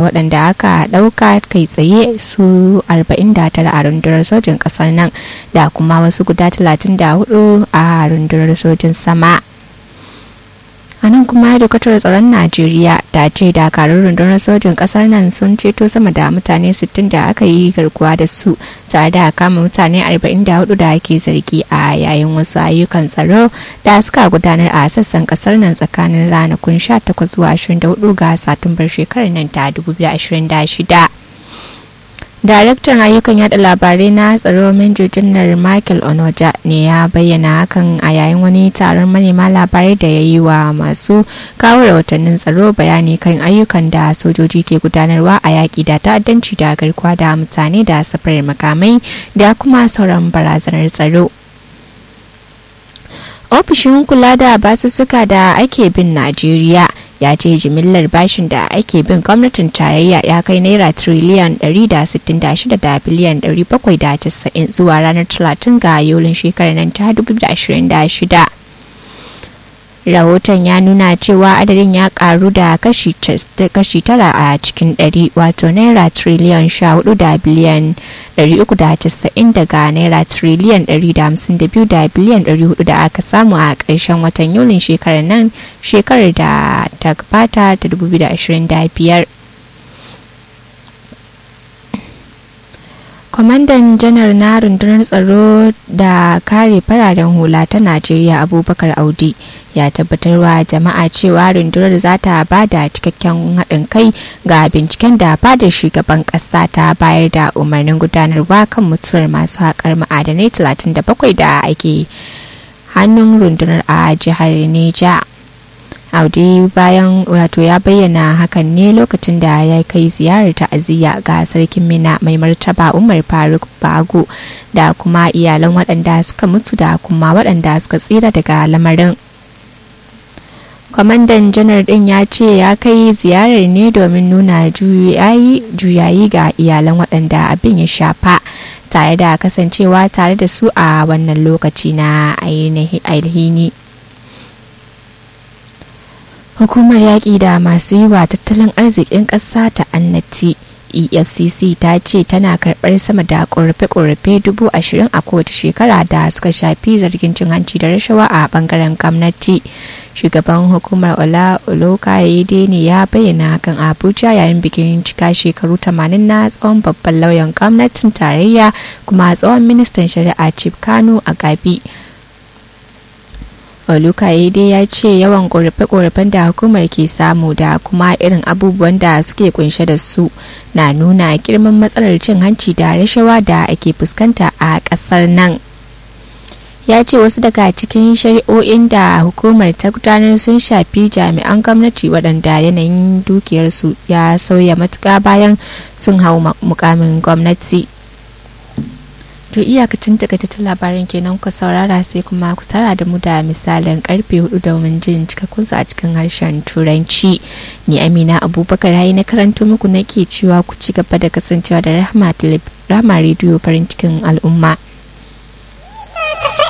waɗanda aka ɗauka kai tsaye su 49 a rundunar sojin ƙasar nan da kuma wasu guda 34 a rundunar sojin sama a nan kuma hedikwatar tsaron najeriya ta ce dakarun rundunar sojin kasar nan sun ceto sama da mutane 60 da aka yi garkuwa da su tare da kama mutane 44 da ake zargi a yayin wasu ayyukan tsaro da suka gudanar a sassan kasar nan tsakanin ranakun 18 zuwa 24 ga satumbar shekarar nan ta 2026 daraktan ayyukan yada labarai na tsaro minjo janar michael onoja ne ya bayyana hakan a yayin wani taron manema labarai da ya yi wa masu kawo rahotannin tsaro bayani kan ayyukan da sojoji ke gudanarwa a yaƙi da ta'addanci da garkuwa da mutane da safarar makamai da kuma sauran barazanar tsaro ofishin kula da basussuka da ake bin najeriya ya ce jimillar bashin da ake bin gwamnatin tarayya ya kai naira triliyan 166 da biliyan 790 zuwa ranar 30 ga yulin shekarar nan ta 2026 rahoton ya nuna cewa adadin ya karu da kashi tara a cikin ɗari wato naira triliyan 14 da biliyan 390 daga naira triliyan 152 da biliyan 400 da aka samu a ƙarshen watan yulin shekarar nan shekarar da ta gabata ta 2025 kwamandan janar na rundunar tsaro da kare fararen hula ta najeriya abubakar audi ya tabbatarwa jama'a cewa rundunar za ta ba da cikakken haɗin kai ga binciken da fadar shugaban ƙasa ta bayar da umarnin gudanarwa kan mutuwar masu haƙar ma'adanai 37 da ake hannun rundunar a jihar neja audi bayan wato ya bayyana hakan ne lokacin da ya kai ziyarar ta'aziyya ga sarkin mina mai martaba umar faruk bago da kuma iyalan waɗanda suka mutu da kuma waɗanda suka tsira daga lamarin kwamandan janar din ya ce ya kai ziyarar ne domin nuna juyayi ga iyalan waɗanda abin ya shafa tare da kasancewa tare da su a wannan lokaci na ainihi hukumar yaƙi da masu yi wa tattalin arzikin ƙasa ta annati efcc ta ce tana karɓar sama da ƙorafe-ƙorafe dubu ashirin a kowace shekara da suka shafi zargin cin hanci da rashawa a ɓangaren gwamnati shugaban hukumar ola olokayede ne ya bayyana hakan abuja yayin bikin cika shekaru 80 na tsawon babban lauyan gwamnatin tarayya kuma tsawon ministan shari'a chief kano a gabi Olukayede ya ce yawan korafe-korafen da hukumar ke samu da kuma irin abubuwan da suke kunshe da su na nuna girman matsalar cin hanci da rashawa da ake fuskanta a ƙasar nan. ya ce wasu daga cikin shari'o'in da hukumar ta gudanar sun shafi jami'an gwamnati waɗanda yanayin dukiyarsu ya sauya matuƙa bayan sun hau mukamin gwamnati. to iyakacin takaitattun labarin kenan ku saurara sai kuma ku tara da mu da misalin karfe hudu domin jin cikakkunsu a cikin harshen turanci ni amina abubakar hayi na karanto muku nake cewa ku ci gaba da kasancewa da rahama rediyo farin cikin al'umma